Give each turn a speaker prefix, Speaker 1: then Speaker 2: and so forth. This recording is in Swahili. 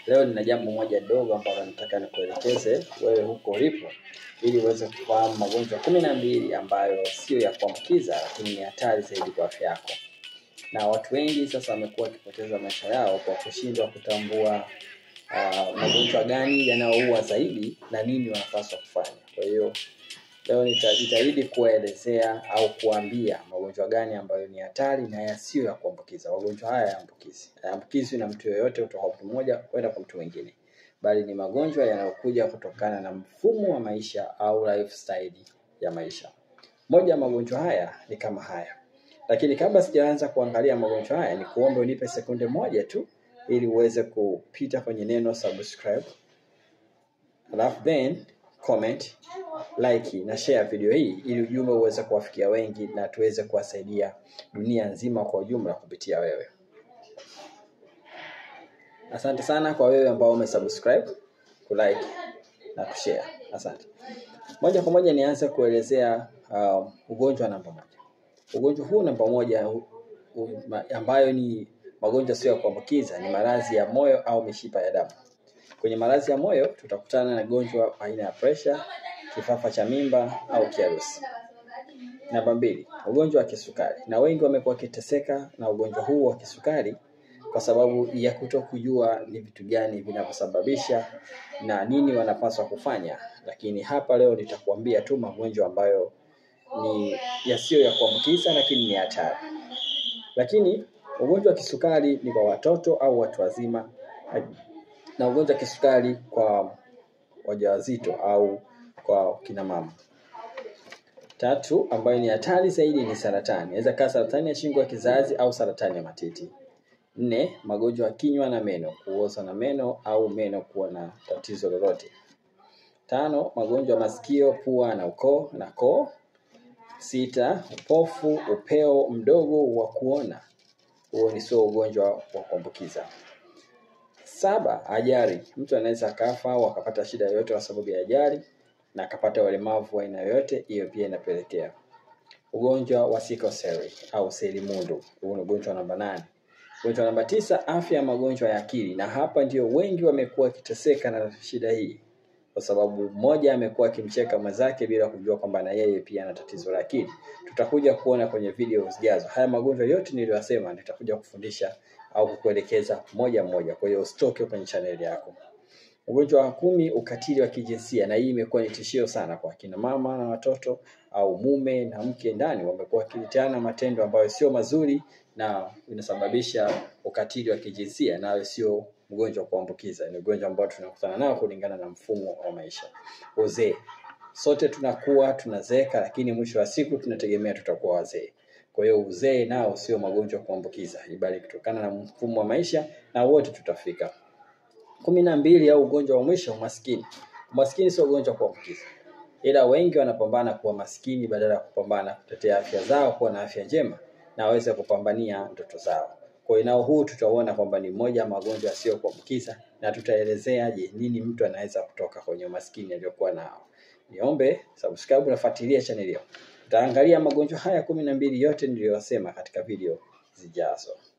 Speaker 1: Leo nina jambo moja dogo ambalo nataka nikuelekeze wewe huko ulipo, ili uweze kufahamu magonjwa kumi na mbili ambayo sio ya kuambukiza, lakini ni hatari zaidi kwa afya yako. Na watu wengi sasa wamekuwa wakipoteza maisha yao kwa kushindwa kutambua uh, magonjwa gani yanayoua zaidi na nini wanapaswa kufanya. Kwa hiyo leo nitajitahidi kuwaelezea au kuambia magonjwa gani ambayo ni hatari na yasiyo ya kuambukiza. Magonjwa haya hayaambukizi, hayaambukizwi na mtu yoyote kutoka mtu mmoja kwenda kwa mtu mwingine, bali ni magonjwa yanayokuja kutokana na mfumo wa maisha au lifestyle ya maisha. Moja ya magonjwa haya ni kama haya, lakini kabla sijaanza kuangalia magonjwa haya, ni kuombe unipe sekunde moja tu ili uweze kupita kwenye neno subscribe, alafu then comment, like na share video hii ili ujumbe uweze kuwafikia wengi na tuweze kuwasaidia dunia nzima kwa ujumla kupitia wewe. Asante sana kwa wewe ambao umesubscribe, kulike na kushare. Asante. Moja kwa moja nianze kuelezea uh, ugonjwa namba moja. Ugonjwa huu namba moja u, u, ma, ambayo ni magonjwa sio ya kuambukiza ni maradhi ya moyo au mishipa ya damu. Kwenye maradhi ya moyo tutakutana na gonjwa aina ya presha, kifafa cha mimba au kiharusi. Namba mbili, ugonjwa wa kisukari, na wengi wamekuwa wakiteseka na ugonjwa huu wa kisukari kwa sababu ya kuto kujua ni vitu gani vinavyosababisha na nini wanapaswa kufanya. Lakini hapa leo nitakuambia tu magonjwa ambayo ni yasiyo ya kuambukiza, lakini ni hatari. Lakini ugonjwa wa kisukari ni kwa watoto au watu wazima, na ugonjwa wa kisukari kwa wajawazito au kwa kina mama. Tatu, ambayo ni hatari zaidi ni saratani. Inaweza kaa saratani ya shingo ya kizazi au saratani ya matiti. Nne, magonjwa ya kinywa na meno, kuoza na meno au meno kuwa na tatizo lolote. Tano, magonjwa ya masikio, pua na ukoo na koo. Sita, upofu, upeo mdogo wa kuona. Huo ni sio ugonjwa wa kuambukiza. Saba, ajali. Mtu anaweza akafa au akapata shida yoyote kwa sababu ya ajali na akapata ulemavu wa aina yoyote, hiyo pia inapelekea. Ugonjwa wa sickle cell au selimundu, huu ni ugonjwa namba nane. Ugonjwa namba tisa, afya ya magonjwa ya akili, na hapa ndio wengi wamekuwa wakiteseka na shida hii, kwa sababu mmoja amekuwa akimcheka mwenzake bila kujua kwamba na yeye pia ana tatizo la akili. Tutakuja kuona kwenye video zijazo. Haya magonjwa yote niliyosema nitakuja kufundisha au kukuelekeza moja moja, kwa hiyo usitoke kwenye chaneli yako. Ugonjwa wa kumi, ukatili wa kijinsia, na hii imekuwa ni tishio sana kwa kina mama na watoto, au mume na mke ndani wamekuwa wakilitiana matendo ambayo sio mazuri na inasababisha ukatili wa kijinsia, nayo sio ugonjwa wa kuambukiza, ni ugonjwa ambao tunakutana nao kulingana na mfumo wa maisha. Uzee, sote tunakuwa tunazeeka, lakini mwisho wa siku tunategemea tutakuwa wazee. Kwa hiyo uzee nao sio magonjwa ya kuambukiza, bali kutokana na mfumo wa maisha, na wote tutafika kumi na mbili au ugonjwa wa mwisho umaskini. Umaskini sio ugonjwa wa kuambukiza, ila wengi wanapambana kuwa maskini badala ya kupambana kutetea afya zao, kuwa na afya njema na waweze kupambania ndoto zao. Kwa hiyo nao huu tutauona kwamba ni moja ya magonjwa yasiyo kuambukiza, na tutaelezea je, nini mtu anaweza kutoka kwenye umaskini aliyokuwa nao. Niombe subscribe na fuatilia channel hiyo. Tutaangalia magonjwa haya kumi na mbili yote niliyosema katika video zijazo.